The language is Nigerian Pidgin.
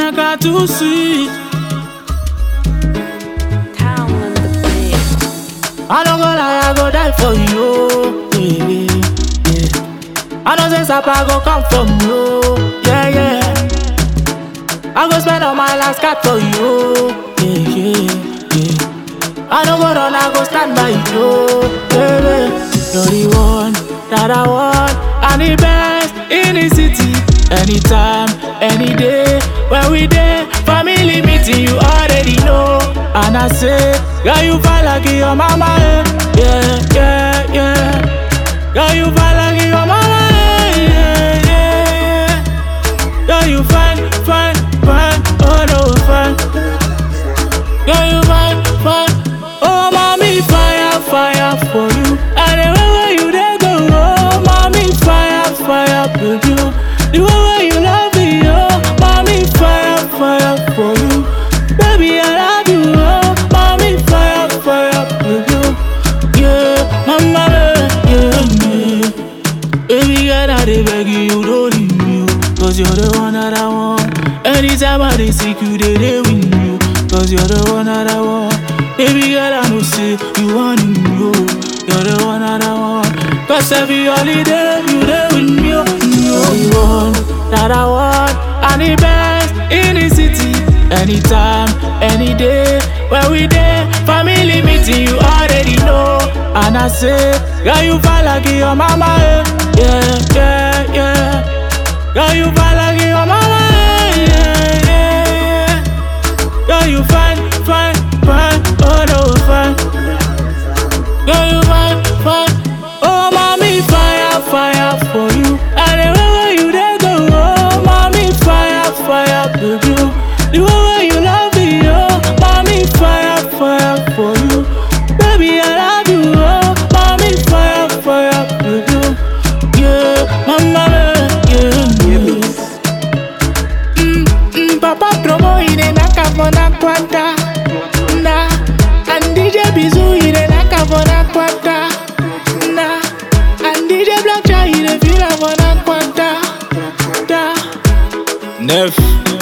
Naka too sweet. Town on the beat. I don't go lie, I go die for you. Yeah, yeah. I know say Sapa go come from you. Yeah, yeah. I go spend all my last card for you. Yeah, yeah, yeah. I don't go run, I go stand by you. Baby, you're the one that I want. And the best in the city. Anytime, any day. When we there, family meeting, you already know. And I say, girl, you feel like your mama. eh. Yeah, yeah, yeah. Girl, you feel like your mama. eh. Yeah, yeah, yeah. Girl, you fine, fine, fine. Oh, no, fine. Girl, you fine, fine. Oh, mommy, fire, fire for you. And the way where you there go, oh, mommy, fire, fire, baby. oh. The way where you love me, oh, mommy, fire, fire for you. Baby, I love you, oh, mommy, fire, fire, baby. oh. Yeah, mama, yeah, yeah. Baby girl, I dey beg you, you don't leave me, oh. Cause you're the one that I want. Anytime I dey seek you, they dey with me, oh. Cause you're the one that I want. Baby girl, I know say you want me, oh. You're the one that I want. Cause every holiday, you there with me, oh. You're the one that I want. And the best in the city. Anytime, any day, when we there, family meeting, you already know. And I say, girl, you feel like your mama, eh. yeah, yeah, yeah. Girl, you feel like your mama, eh. yeah, yeah, yeah. Girl, you fine, fine, fine, oh no, fine. Girl, you fine, fine. Oh, mommy, fire, fire for you. And the way where you there go, oh, mommy, fire, fire, baby. oh. The way where you love me, oh, mommy, fire, fire for you. Baby, I love you, oh, mommy, fire, fire, baby. oh. Yeah, mama, yeah, yeah. Mm, mm, Papa promo ine naka mona kwanta na and DJ Bizu ine naka mona kwanta na and DJ Black Chai ine fila mona kwanta da Neuf.